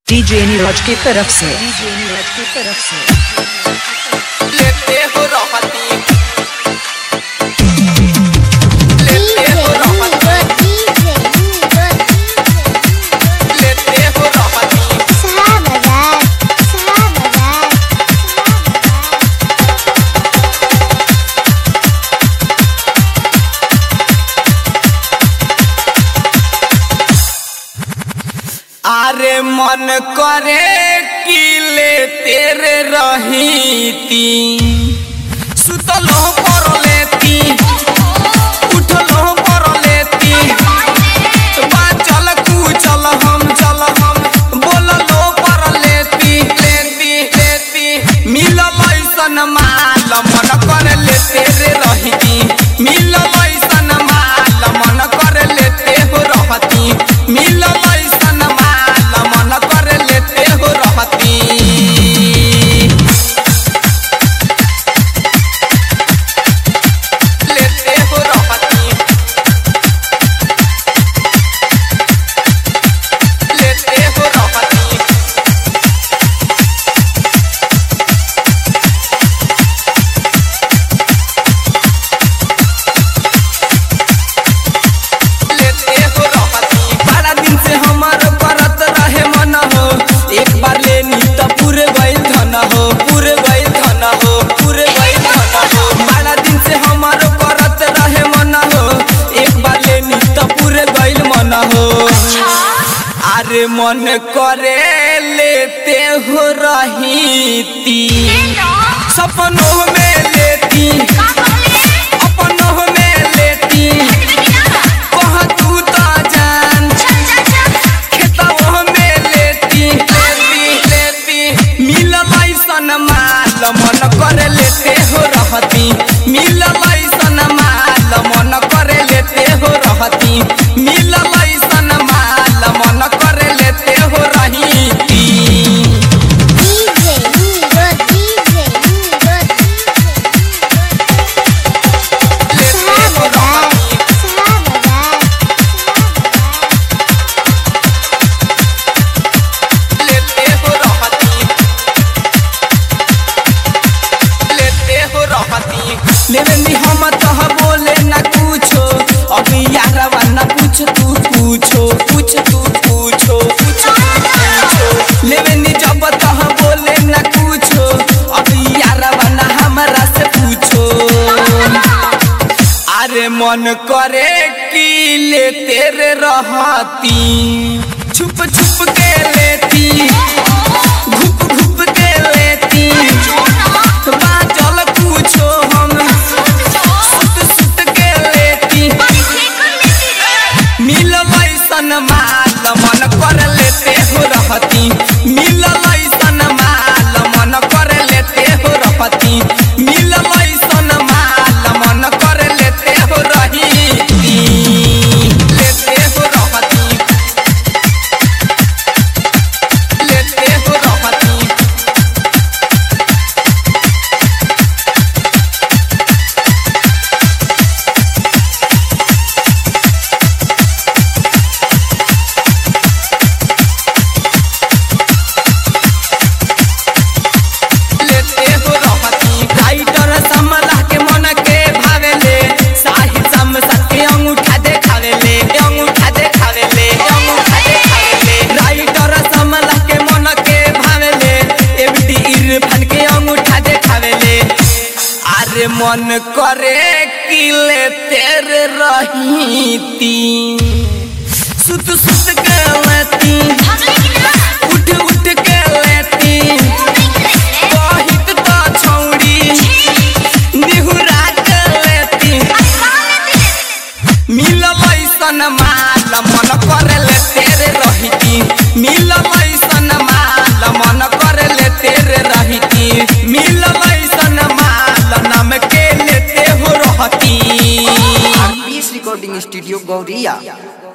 DJ Neeraj की तरफ से डीजे नीरज की तरफ से लेते हो रहती लेते हो रहती लेते हो रहती आरे मन करे कि ले तेरे रहीती सुतलो पर लेती उठलो पर लेती चल चल हम चल हम बोललो पर लेती लेती लेती मिलल ऐसन माल मन कर लेते रे रहती मिलल ऐसन माल मन कर लेते हो रहती मिलल ऐसन माल मन कर लेते हो रहती लेते हो रहती लेते हो रहती लेते हो रहती बड़ा दिन से हमार करत रहे मन हो एक बार लेनी त पूरे गइल धन हो पूरे गइल धन हो पूरे गइल धन हो बड़ा दिन से हमार करत रहे मन हो एक बार लेनी त पूरे गइल मन हो अरे मन करे लेते हो रहीती सपनों में लेती अपनों में लेती कह तू तो जान खेतवा में लेती लेती लेती मिलल ऐसन माल मन कर लेते हो रहती मिलल ऐसन माल मन कर लेते हो रहती मिलल ऐसन माल मन कर लेते हो रहीती लेते हो रहती लेते हो रहती लेते हो रहती लेवनी हम तह बोले ना कुछो अभी यारवा ना पूछ तू पूछो पूछ तू पूछो पूछ तू पूछो लेवनी जब तह बोले ना कुछो अभी यारवा ना हमरा से पूछो अरे मन करे कि ले तेरे रहती छुप छुप के लेती घुप घुप के लेती बाजल पूछो हम सुत सुत के लेती मिलल ऐसन माल मन कर लेते हो रहती मिलल ऐसन माल मन कर लेते हो रहती मिलल ऐसन माल मन कर लेते हो रहीती लेते हो रहती लेते हो रहती लेते हो रहती राइटर समला के मन के भावेले साहिल समसा के अंगूठा देखावेले अंगूठा देखावेले अंगूठा देखावेले राइटर समला के मन के भावेले एबडी इरफान के अंगूठा देखावेले अरे मन करे कि ले तेरे रहीती सुत सुत के लेती उठ उठ के लेती कहित त छौरी निहुरा के लेती मिलल ऐसन माल मन कर ले तेरे रहीती मिलल ऐसन माल मन कर ले तेरे रहीती मिलल ऐसन माल नाम के लेते हो रहती रिकॉर्डिंग स्टूडियो गौरिया